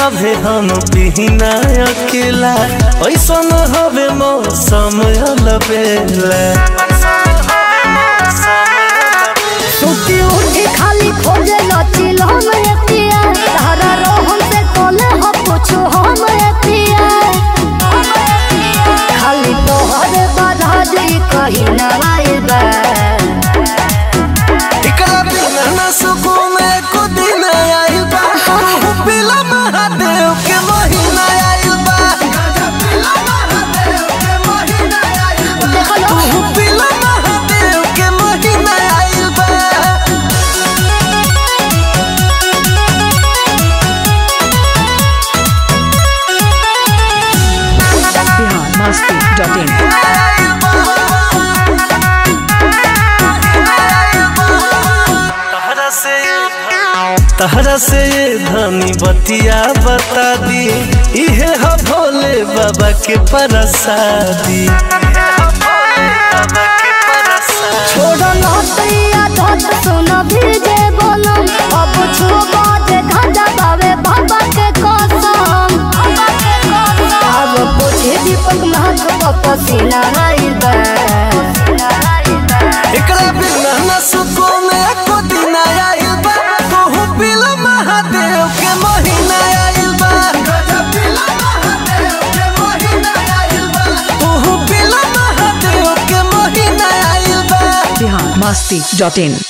अभे हम पिहिना अकेला ऐसन हवे मौसम अलबेला सुती उठी खाली खोजे लचिल हम एतिया तारा रोहन से कोले हो पूछो हम एतिया खाली तोहरे बाधा जे कहीं ना आइबा एकरा बिना न सुकून एको दिन आइल बा तू पिला महादेव के महीना आइल बा देखलो तू पिला महादेव के महीना आइल बा biharmasti.in तहरा से तहरा से ये धनी बतिया बता दी इहे ह भोले बाबा के प्रसादी छोड़ो नतिया धत सुन भीजे बोलम अब छुबा जे धजा बावे बाबा के कसम अब पूछे दीपक महक पसीना आइबा एकरा बिना न सुकून एको दिन आइल बा तू पिला महादेव के महीना आइल बा तू पिला महादेव के महीना आइल बा biharmasti.in